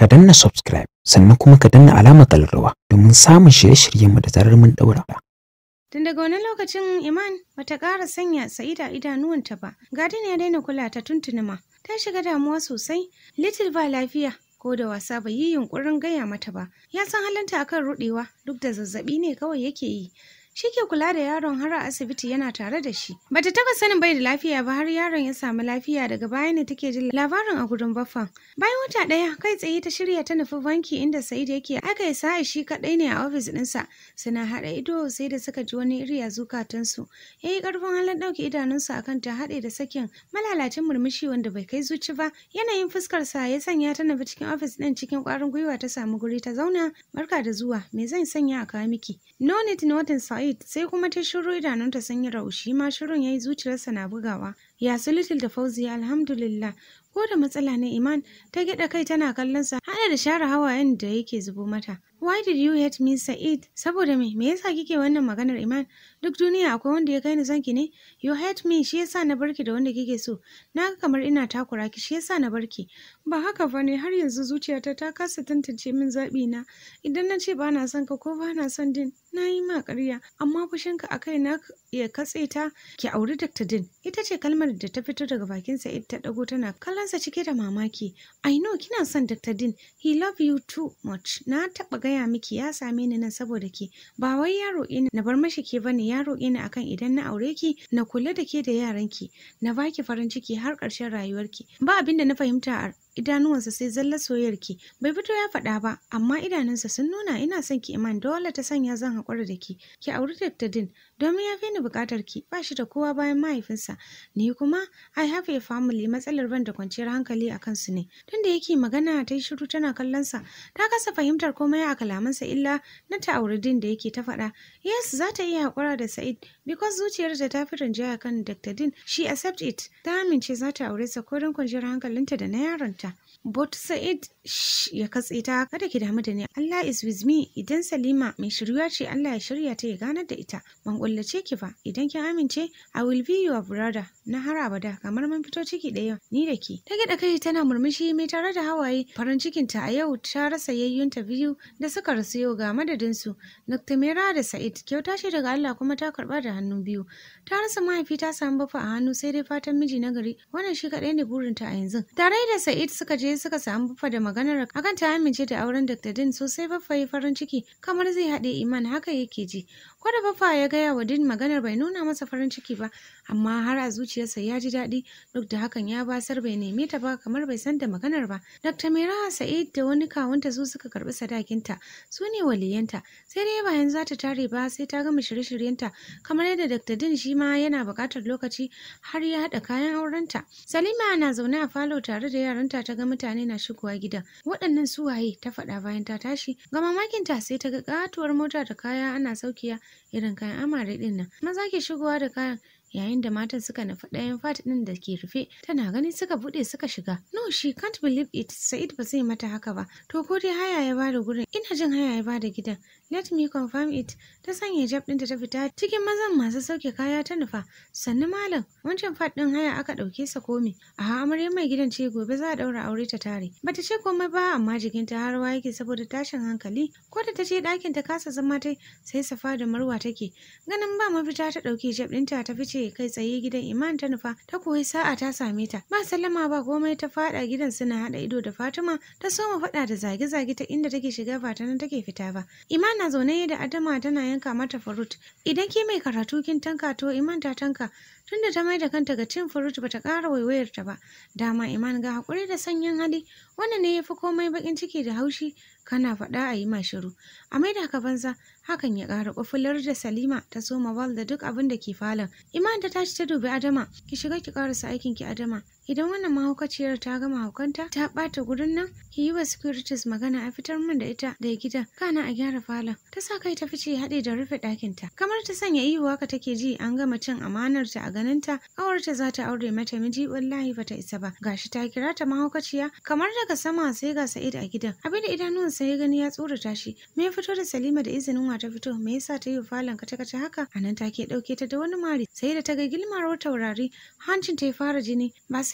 ka danna subscribe sannan kuma ka danna alamar kallarwa domin samun shirye-shiryenmu da zarar mun daura. Tun daga wani lokacin Iman bata ƙara sanya Sa'ida idanuwanta ba. Gadin ya daina kula ta tuntuni ma. Ta shiga damuwa sosai. Little ba lafiya ko da wasa bai yi yunkurin gaya mata ba. Ya san halinta akan ruɗewa duk da zazzaɓi ne kawai yake yi. Shi ke kula da yaron har a asibiti yana tare da shi. Bata taba sanin bai da lafiya ba har yaron ya samu lafiya daga baya ne take jin labarin a gurin baffan. Bayan wata ɗaya kai tsaye ta shirya ta nufi banki inda Sa'id yake aka yi sa'a shi kaɗai ne a ofis ɗinsa. Suna haɗa ido sai da suka ji wani iri a zukatansu. Ya yi ƙarfin halin ɗauke idanunsa akan ta haɗe da sakin malalacin murmushi wanda bai kai zuci ba. Yanayin fuskarsa ya sanya ta nufi cikin ofis ɗin cikin ƙwarin gwiwa ta samu guri ta zauna. Barka da zuwa, me zan sanya a kawo miki? No need notin Sa'id sai kuma ta shiru idanunta sun yi raushi ma shirun yayi zuciyarsa na bugawa ya su little da fauzi alhamdulillah ko da matsala ne iman ta gida kai tana kallon sa hada da share hawayen da yake zubo mata why did you hate me sa'id saboda me me yasa kike wannan maganar iman duk duniya akwai wanda ya kai ni zanki ne you hate me shi yasa na barki da wanda kike so na ga kamar ina takura ki shi yasa na barki ba haka ba ne har yanzu zuciyata ta kasa tantance min zaɓi na idan na ce ba na son ka ko ba na son din na yi ma ƙarya amma fushinka a kai na ya katse ta ki auri Dr. Din ita ce kalmar da ta fito daga bakin Sa'id ta dago tana kallonsa cike da mamaki I know kina son Dr. Din he love you too much na taɓa gaya miki ya same ni nan saboda ke ba wai ya roƙe ni na bar mashi ke bane ya roƙe ni akan idan na aure ki na kula da ke da yaranki na baki farin ciki har ƙarshen rayuwarki ba abin da na fahimta a idanuwansa sai zalla soyayyarki bai fito ya faɗa ba amma idanunsa sun nuna ina son ki iman dole ta sanya zan haƙura da ki ki auri Dr. Din domin ya fi ni buƙatar ki ba shi da kowa bayan mahaifinsa ni kuma I have a family matsalar ban da kwanciyar hankali a kansu ne tunda yake magana ta yi shiru tana kallon sa ta kasa fahimtar komai a kalamansa illa na ta auri Din da yake ta faɗa yes za ta iya haƙura da Sa'id because zuciyarta ta fi rinjaya kan Dr. Din she accept it ta amince za ta aure sa ko don kwanciyar hankalinta da na yaronta ta. But Sa'id ya katse ta kada ki damu da ni. Allah is with me idan Salima mai shiryuwa ce Allah ya shirya ta ya ganar da ita. Ban kullace ki ba idan kin amince I will be your brother na har abada kamar mun fito ciki ɗaya ni da ki. Ta gida kai tana murmushi mai tare da hawaye farin cikin ta a yau ta rasa yayyunta biyu da suka rasu yau ga madadin su. Dr. Mera da Sa'id kyauta ce daga Allah kuma ta karba da hannu biyu. Ta rasa mahaifi ta samu bafa a hannu sai dai fatan miji na gari wannan shi kaɗai ne burinta a yanzu. Tare da Sa'id suka je suka samu baffa da maganar akan ta amince da auren Dr. Din sosai baffa yi farin ciki kamar zai haɗe iman haka yake ji. Kwada baffa ya gaya wa Din maganar bai nuna masa farin ciki ba amma har a zuciyarsa ya ji daɗi duk da hakan ya basar bai neme ta ba kamar bai san da maganar ba. Dr. Mira Sa'id da wani kawunta su suka karɓi sadakinta su ne waliyanta sai dai bayan za ta tare ba sai ta gama shirye-shiryenta kamar yadda Dr. Din shi ma yana buƙatar lokaci har ya haɗa kayan aurenta. Salima na zaune a falo tare da yaranta ta ga mutane na shigowa gidan. Waɗannan su waye ta faɗa bayan ta tashi. Ga mamakinta sai ta ga katuwar mota da kaya ana saukiya irin kayan amare ɗin nan. Maza ke shigowa da kayan yayin da matan suka nufi ɗayan fat ɗin da ke rufe tana gani suka buɗe suka shiga no she can't believe it Sa'id ba zai mata haka ba to ko dai haya ya bada gurin ina jin haya ya bada gidan let me confirm it ta sanya hijab ɗinta ta fita cikin mazan masu sauke kaya ta nufa sannu malam wancan fat ɗin haya aka ɗauke sa komi a amarya mai gidan ce gobe za a ɗaura aure ta tare bata ce komai ba amma jikinta har rawa yake saboda tashin hankali ko da ta je ɗakin ta kasa zama tai sai safa da marwa take ganin ba mafita ta ɗauki hijab ɗinta ta fice kai tsaye gidan iman ta nufa ta koyi sa'a ta same ta ba sallama ba komai ta fada gidan suna hada ido da fatima ta soma fada da zage-zage ta inda take shiga ba ta nan take fita ba iman na zaune da adama tana yanka mata farut idan ke mai karatu kin tanka to iman ta tanka tunda ta mai da kanta ga cin furut bata ƙara waiwayar ta ba dama iman ga hakuri da sanyin hali wannan ne yafi komai bakin ciki da haushi kana faɗa a yi ma shiru a mai da banza hakan ya ƙara ƙufular da salima ta soma wal da duk abin da ke falon iman ta tashi ta dubi adama ki shiga ki ƙarasa aikin ki adama idan wannan mahaukaciyar ta gama haukanta ta ɓata gurin nan ki yi wa securities magana a fitar min da ita da gidan kana a gyara falon ta sa kai ta fice haɗe da rufe ɗakinta kamar ta sanya ihu haka take ji an gama cin amanar ta a ganinta ƙawarta za ta aure mata miji wallahi bata isa ba gashi ta kira ta mahaukaciya kamar daga sama sai ga Sa'id a gidan abinda idanuwansa ya gani ya tsorata shi me ya fito da Salima da izinin wa ta fito me yasa ta yi wa falon kace kace haka anan take ɗauke ta da wani mari sai da ta ga gilmar taurari hancin ta ya fara jini ba sai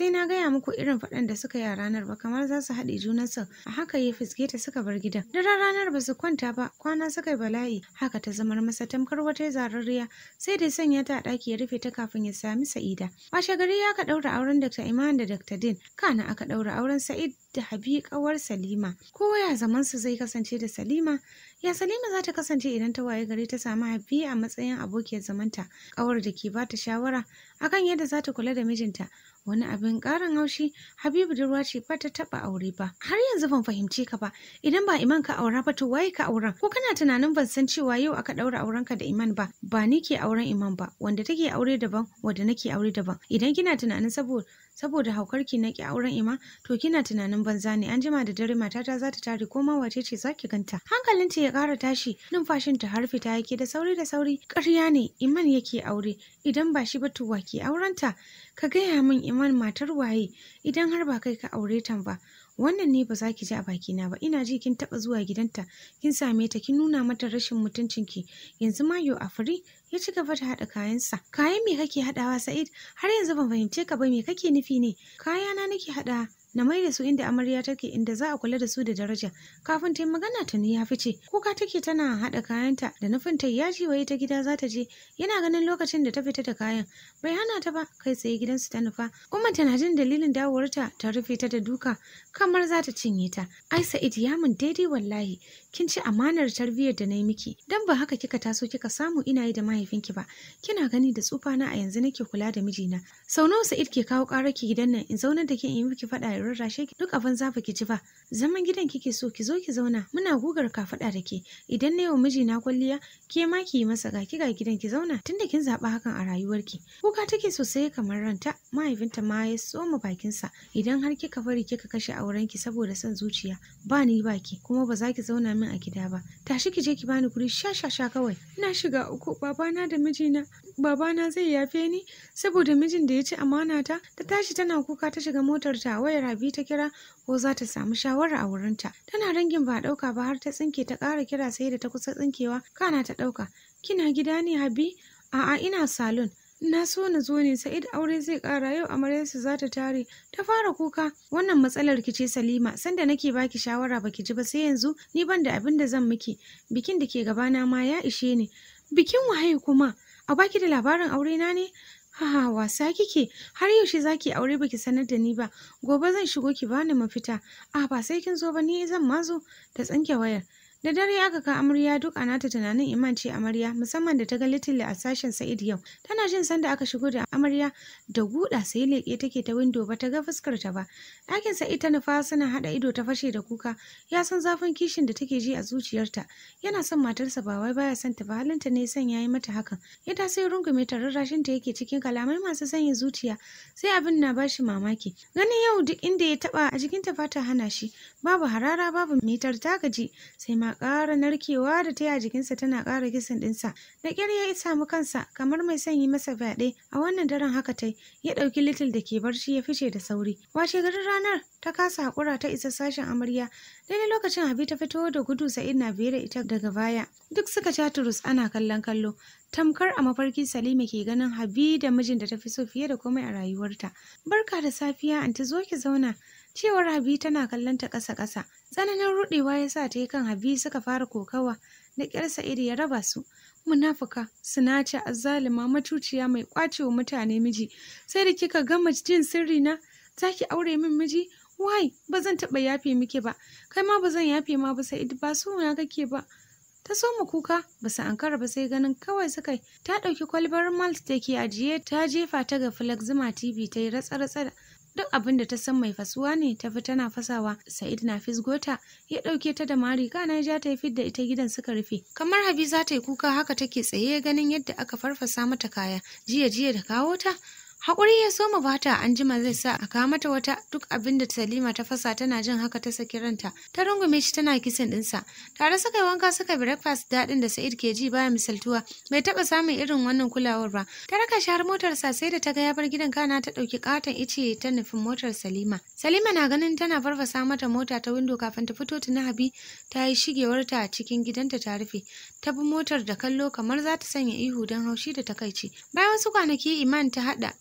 sai na gaya muku irin faɗan da suka yi a ranar ba kamar za su haɗe junansu a haka ya fiske ta suka bar gidan daren ranar ba su kwanta ba kwana suka yi bala'i haka ta zamar masa tamkar wata zararriya sai da sanya ta a ɗaki ya rufe ta kafin ya sami sa'ida washe gari ya ka ɗaura auren dr iman da dr din kana aka ɗaura auren sa'id da habi ƙawar salima kowa ya zaman su zai kasance da salima ya salima za ta kasance idan ta waye gari ta samu habi a matsayin abokiyar zamanta ƙawar da ke ba ta shawara akan yadda za ta kula da mijinta wani abin ƙarin haushi habibu budurwa ce ba ta taɓa aure ba har yanzu ban fahimce ka ba idan ba iman ka aura ba to waye ka auren ko kana tunanin ban san cewa yau aka ɗaura aurenka da iman ba ba ni ke auren iman ba wanda take aure daban wanda nake aure daban idan kina tunanin saboda saboda haukarki na ki auren ima to kina tunanin banza ne an jima da dare matata za ta tare ko ma wace ce za ki ganta hankalinta ya ƙara tashi numfashinta har fita yake da sauri da sauri ƙarya ne iman yake aure idan ba shi ba to wa ke aurenta ka gaya min iman matar waye idan har ba kai ka aure ta ba wannan ne ba za ki ji a bakina ba ina ji kin taɓa zuwa gidanta kin same ta kin nuna mata rashin mutuncinki yanzu ma yo a fari ya ci gaba da haɗa kayansa kayan me kake haɗawa sa'id har yanzu ban fahimce ka ba me kake nufi ne kayana nake haɗa na mai da su inda amarya take inda za a kula da su da daraja kafin ta yi magana ta ya fice kuka take tana haɗa kayanta da nufin ta yaji waye ta gida za ta je yana ganin lokacin da ta fita da kayan bai hana ta ba kai tsaye gidansu ta nufa umma tana jin dalilin dawowarta ta rufe ta da duka kamar za ta cinye ta ai sa'id ya mun daidai wallahi kin ci amanar tarbiyyar da na yi miki dan ba haka kika taso kika samu ina yi da mahaifinki ba kina gani da tsufana a yanzu nake kula da mijina sau nawa sa'id ke kawo ƙarar ki gidan nan in zaunar da ke in yi miki faɗa in rarrashe ki duk abin zafi ki ji ba zaman gidan kike so ki zo ki zauna muna gugar kafaɗa da ke idan na yi wa mijina kwalliya ke ma ki yi masa ga ki ga gidan ki zauna tunda kin zaɓa hakan a rayuwarki kuka take sosai kamar ranta mahaifinta ma ya soma bakinsa idan har kika bari kika kashe aurenki saboda son zuciya ba ni ba ki kuma ba za ki zauna min a gida ba tashi ki je ki bani guri sha sha sha kawai ina shiga uku babana da mijina babana zai yafe ni saboda mijin da ya ci amana ta ta tashi tana kuka ta shiga motar ta wayar Habi ta kira ko za ta samu shawara a wurinta tana rangin ba ɗauka ba har ta tsinke ta ƙara kira sai da ta kusa tsinkewa kana ta ɗauka kina gida ne Habi a'a ina salon na so na zo ne sa'id aure zai kara yau amaryarsa za ta tare ta fara kuka wannan matsalar ki ce salima sanda nake baki shawara baki ji ba sai yanzu ni ban da abin da zan miki bikin da ke gabana ma ya ishe ni bikin waye kuma a baki da labarin aure na ne Haha wasa kike har yaushe zaki aure baki sanar da ni ba gobe zan shigo ki bani mafita a ba sai kin zo ba ni zan mazo ta tsanke wayar Da dare aka ka amarya duk a nata tunanin Iman ce amarya musamman da ta ga Little a sashen Sa'id yau. Tana jin sanda aka shigo da amarya da guda sai leƙe take ta windo ba ta ga fuskar ta ba. Ɗakin Sa'id ta nufa suna haɗa ido ta fashe da kuka. Ya san zafin kishin da take ji a zuciyarta. Yana son matarsa ba wai baya son ta ba halinta ne son yayi mata hakan. Ya ta sai rungume ta rarrashin ta yake cikin kalamai masu sanya zuciya. Sai abin na bashi mamaki. Ganin yau duk inda ya taba a jikinta fata hana shi. Babu harara babu mitar ta gaji sai ma ƙara narkewa da ta yi a jikinsa tana ƙara kisan ɗinsa. Da ƙyar ya samu kansa kamar mai son yi masa fyaɗe a wannan daren haka tai ya ɗauki litil da ke barci ya fice da sauri. Washe garin ranar ta kasa haƙura ta isa sashen amarya daidai lokacin Habi ta fito da gudu Sa'id na biye da ita daga baya. Duk suka ca turus ana kallon kallo. Tamkar a mafarki Salima ke ganin Habi da mijin da ta fi so fiye da komai a rayuwarta. Barka da safiya anti zo ki zauna. Cewar Habi tana kallon ta ƙasa-ƙasa. Tsananin ruɗewa ya sa ta yi kan Habi suka fara kokawa da ƙyar Sa'id ya raba su. Munafuka, sinace, azzalima, matuciya mai ƙwacewa mutane miji. Sai da kika gama jin sirri na, za ki aure min miji? Wai, ba zan taɓa yafe miki ba. Kai ma ba zan yafe ma ba Sa'id ba so na kake ba. ta soma kuka ba su ankara ba sai ganin kawai suka yi ta ɗauki kwalbar malt da ke ajiye ta jefa ta ga flexima tv ta yi ratsa-ratsa duk abin da ta san mai fasuwa ne ta fi tana fasawa sa'id na fisgota ya ɗauke ta da mari kana ja ta yi fidda ita gidan suka rufe kamar habi za ta yi kuka haka take tsaye ganin yadda aka farfasa mata kaya jiya jiya da kawo ta Haƙuri ya soma bata an jima zai sa a kawo mata wata duk abin da Salima ta fasa tana jin haka ta saki ranta. Ta rungume shi tana kisan ɗinsa. Tare suka yi wanka suka breakfast daɗin da Sa'id ke ji baya misaltuwa. Bai taɓa samun irin wannan kulawar ba. Ta raka shi har motarsa sai da ta ga ya bar gidan kana ta ɗauki ƙaton ice ta nufin motar Salima. Salima na ganin tana farfasa mata mota ta windo kafin ta fito tuna Habi ta yi shigewarta a cikin gidanta ta rufe. Ta bi motar da kallo kamar za ta sanya ihu don haushi da takaici. Bayan wasu kwanaki Iman ta haɗa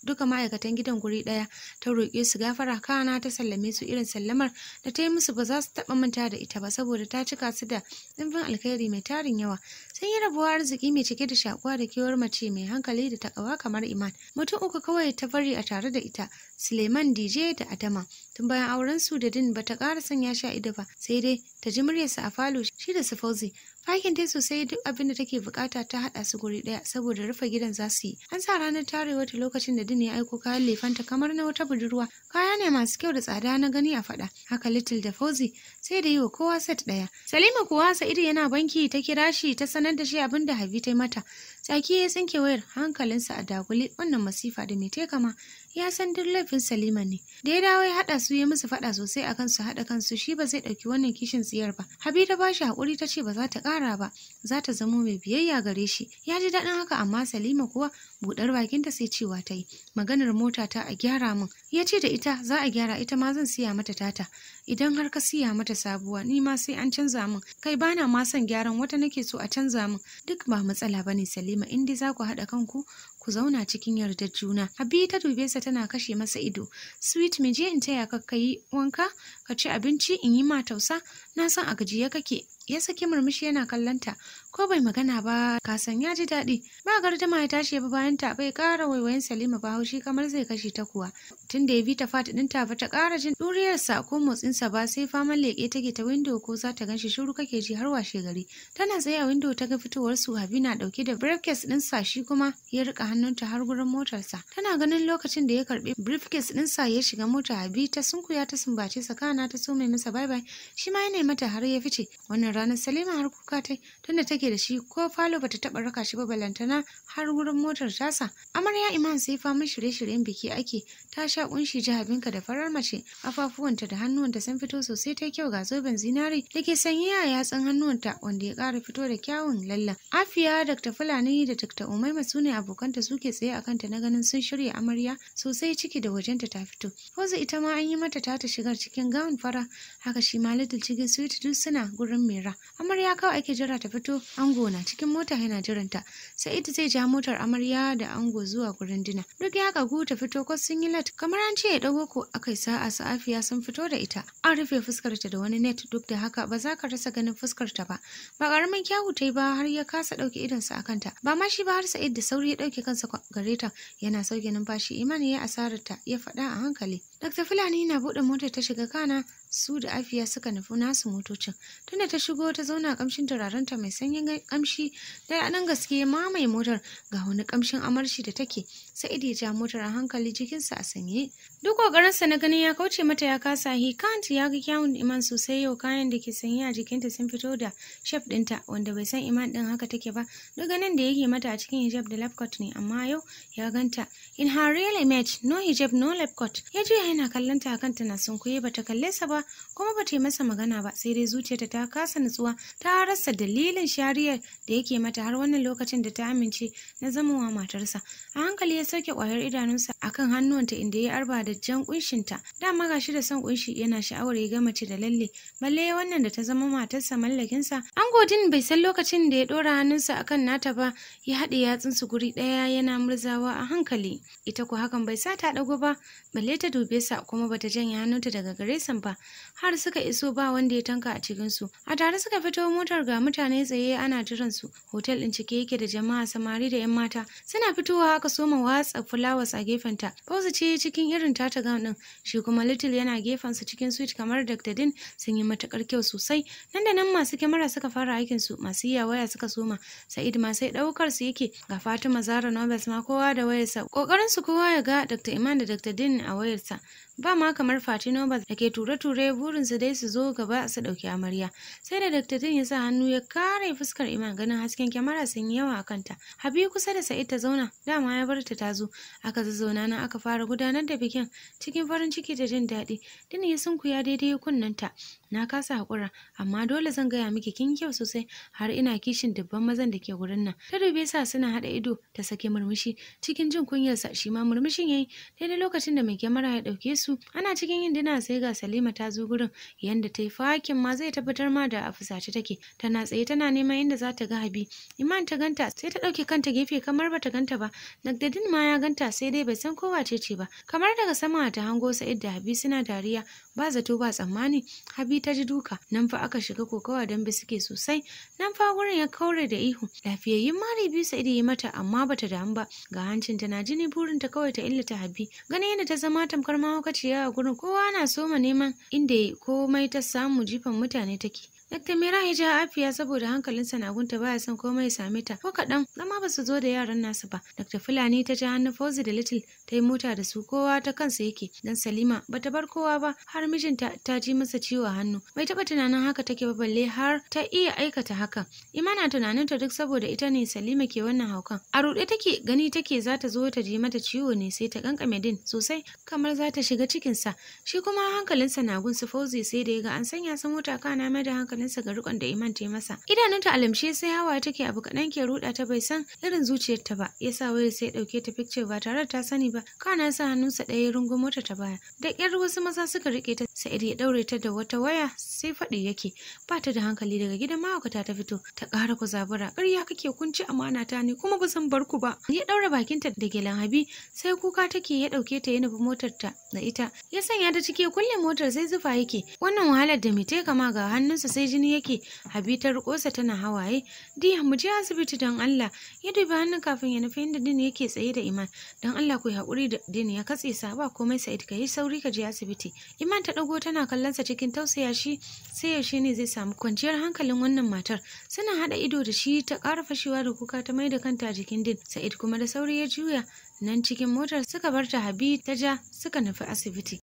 duka ma'aikatan gidan guri ɗaya ta roƙe su gafara kana ta sallame su irin sallamar da ta yi musu ba za su taɓa manta da ita ba saboda ta cika su da ɗimbin alkhairi mai tarin yawa sun yi rabuwa arziki mai cike da shakuwa da kewar mace mai hankali da takawa kamar iman mutum uku kawai ta bari a tare da ita suleiman dj da adama tun bayan auren su da din bata ƙara sanya sha ido ba sai dai ta ji muryarsa a falo shi da su fauzi Fakin dai sosai duk abin da take bukata ta haɗa su guri ɗaya saboda rufe gidan za su yi. An sa ranar tarewa ta lokacin da Din ya aiko kayan lefanta kamar na wata budurwa. Kaya ne masu kyau da tsada na gani a faɗa. Haka Little da Fauzi sai da yi wa kowa set ɗaya. Salima kuwa Sa'idu yana banki ta kira shi ta sanar da shi abin da Habi ta mata. Tsaki ya tsinke wayar hankalinsa a dagule wannan masifa da mai kama ya san duk laifin Salima ne. Da ya dawo ya haɗa su ya musu faɗa sosai a kansu haɗa kansu shi ba zai ɗauki wannan kishin tsiyar ba. Habi ta bashi haƙuri ta ce ba za ta ƙara ba, za ta zamo mai biyayya gare shi. Ya ji daɗin haka amma Salima kuwa buɗar bakinta sai cewa ta yi. Maganar mota ta a gyara min. Ya ce da ita za a gyara ita ma zan siya mata tata. Idan har ka siya mata sabuwa ni ma sai an canza min. Kai bana ma son gyaran wata nake so a canza min. Duk ba matsala bane Salima in dai za ku haɗa kanku ku zauna cikin yardar juna. Habi ta dube sa tana kashe masa ido. Sweet me je in taya ka yi wanka, ka ci abinci in yi ma tausa, na san a gajiye kake. Ya saki murmushi yana kallanta, ko bai magana ba kasan ya ji daɗi. Ba gardama ya tashi ya bi bayan ta bai ƙara waiwayin Salima ba haushi kamar zai kashe ta kuwa. Tun da ya bi ta fata ɗinta ba ta ƙara jin ɗuriyarsa ko motsinsa ba sai faman leƙe take ta windo ko za ta ganshi shiru kake ji har washe gari. Tana tsaye a windo ta ga fitowar su Habi na ɗauke da briefcase ɗinsa shi kuma ya riƙa hannunta har gurin motarsa. Tana ganin lokacin da ya karɓi briefcase ɗinsa ya shiga mota Habi ta sunkuya ta sumbace sa kana ta so mai masa bye bye shi ma yana mata har ya fice. Wannan ranar Salima har kuka tai tunda take da shi ko falo bata taɓa raka shi ba balantana har gurin motar tasa. Amarya Iman sai faman shirye-shiryen biki ake ta sha kunshi jahabinka da farar mace kafafuwanta da hannuwanta sun fito sosai ta kyau ga zoben zinari da ke sanye a yatsun hannuwanta wanda ya ƙara fito da kyawun lallan. Afiya Dr. Fulani da Dr. Umaima su ne abokanta suke tsaye a kanta na ganin sun shirya amarya sosai ciki da wajenta ta fito. Hoza ita ma an yi mata ta ta shigar cikin gawun fara haka shi ma Little cikin sweet duk suna gurin Mera. Amarya kawai ake jira ta fito ango na cikin mota yana jiranta. Sai ita zai ja motar amarya da ango zuwa gurin dina. Duk ya kagu ta fito kwas sun yi lat kamar an ce ya dago ko akai sa'a sa'afiya sun fito da ita. An rufe fuskarta da wani net duk da haka ba za ka rasa ganin fuskarta ba. Ba karamin kyawu ta yi ba har ya kasa ɗauke idonsa a kanta. Ba ma shi ba har Sa'id da sauri ya ɗauke kansa gare ta yana sauke numfashi imani ya asararta ya faɗa a hankali. Dr. Fulani na buɗe motar ta shiga kana su da afiya suka nufi nasu motocin tunda ta shigo ta zauna kamshin turarenta mai sanyin kamshi da nan gaske mamaye motar ga wani kamshin amarshi da take sai ya ja motar a hankali jikinsa a sanye duk kokarinsa na ganin ya kauce mata ya kasa he can't ya ga kyawun iman sosai yau kayan da ke sanye a jikinta sun fito da shaf ɗinta wanda bai san iman ɗin haka take ba duk ganin da yake mata a cikin hijab da lab coat ne amma yau ya ganta in her real image no hijab no lab coat ya juya yana kallon ta akan tana sunkuye bata kalle sa ba kuma ba ta yi masa magana ba sai dai zuciyarta ta kasa nutsuwa ta rasa dalilin shariyar da yake mata har wannan lokacin da ta amince na zamowa matarsa a hankali ya sauke kwayar idanunsa akan hannuwanta inda ya arba da jan kunshinta dama gashi da son kunshi yana sha'awar ya ga mace da lalle balle wannan da ta zama matarsa mallakinsa an godin bai san lokacin da ya dora hannunsa akan nata ba ya haɗe yatsunsu guri ɗaya yana murzawa a hankali ita ko hakan bai sa ta ɗago ba balle ta dube sa kuma bata janye hannunta daga gare sa ba har suka iso ba wanda ya tanka a cikinsu a tare suka fito motar ga mutane tsaye ana jiran su hotel ɗin cike yake da jama'a samari da yan mata suna fitowa aka soma watsa fulawas a gefenta Fauzi ce cikin irin tata gown ɗin shi kuma little yana gefensa cikin suite kamar Dr. Din sun yi matakar kyau sosai nan da nan masu kyamara suka fara aikin su masu iya waya suka soma Sa'id ma sai ɗaukar su yake ga Fatima Zara Nobels ma kowa da wayarsa kokarin su kowa ya ga Dr. Iman da Dr. Din a wayarsa ba ma kamar Fati Nobel da ke ture-ture burinsu dai su zo gaba su ɗauki amarya. Sai da Dr. Din ya sa hannu ya kare fuskar Iman ganin hasken kyamara sun yi yawa a kanta. Habi kusa da Sa'id ta zauna, dama ya bar ta ta zo. Aka zazzauna nan aka fara gudanar da bikin cikin farin ciki da jin daɗi. Din ya sunkuya daidai kunnanta. Na kasa haƙura, amma dole zan gaya miki kin kyau sosai har ina kishin dubban mazan da ke gurin nan. Ta dube sa suna haɗa ido ta sake murmushi cikin jin kunyarsa shi ma murmushin yayi daidai lokacin da mai kyamara ya ɗauke su su ana cikin yin dina sai ga Salima ta zo gurin yanda ta yi fakin ma zai tabbatar ma da a fusace take tana tsaye tana neman inda za ta ga Habi Iman ta ganta sai ta ɗauke kanta gefe kamar bata ganta ba Nagdadin ma ya ganta sai dai bai san ko wace ce ba kamar daga sama ta hango Sa'id da Habi suna dariya ba zato ba tsammani Habi ta ji duka nan fa aka shiga kokawa dambe suke sosai nan fa gurin ya kaure da ihu lafiyayyun mari biyu Sa'id yi mata amma bata damu ba ga hancinta na jini burinta kawai ta illata Habi ganin yadda ta zama tamkar mahaukaciya a gurin kowa na soma neman inda komai ta samu jifan mutane take Dr. Mira ya ja afiya saboda hankalinsa na gunta baya son komai ya same ta ko kaɗan amma ba su zo da yaran nasu ba. Dr. Fulani ta ja hannu Fauzi da Little ta yi mota da su kowa ta kansa yake dan Salima bata bar kowa ba har mijinta ta ji masa ciwo a hannu. Bai taɓa tunanin haka take ba balle har ta iya aikata hakan. Imana tunaninta duk saboda ita ne Salima ke wannan haukan. A ruɗe take gani take za ta zo ta ji mata ciwo ne sai ta kankame din sosai kamar za ta shiga cikinsa. Shi kuma hankalinsa na gun su Fauzi sai da ya ga an sanya sa mota kana mai da hankali hankalinsa ga rikon da Iman ta yi masa. Idanunta alamshe sai hawa take abu kaɗan ke ruɗa ta bai san irin zuciyarta ba. Ya sa wayar sai ɗauke ta picture ba tare da ta sani ba. Kana sa hannunsa ɗaya ya rungo mota ta baya. Da ƙyar wasu maza suka riƙe ta Sa'id ya ɗaure ta da wata waya sai faɗi yake. Ba ta da hankali daga gidan mahaukata ta fito. Ta ƙara ku zabura. Ƙarya kake kunci amana ta ne kuma ba zan bar ku ba. Ya ɗaura bakinta da gelan Habi sai kuka take ya ɗauke ta ya nufi motar ta da ita. Ya sanya ta ciki ya kulle motar sai zufa yake. Wannan wahalar da mai kama ga hannunsa sai jini yake habi ta rikosa tana hawaye diya mu je asibiti don Allah ya dubi hannun kafin ya nufi inda din yake tsaye da iman don Allah ku haƙuri da din ya katse sa ba komai sa'id ka yi sauri ka je asibiti iman ta ɗago tana kallon sa cikin tausaya shi sai yaushe ne zai samu kwanciyar hankalin wannan matar suna haɗa ido da shi ta ƙara fashewa da kuka ta mai da kanta jikin din sa'id kuma da sauri ya juya nan cikin motar suka bar ta habi ta ja suka nufi asibiti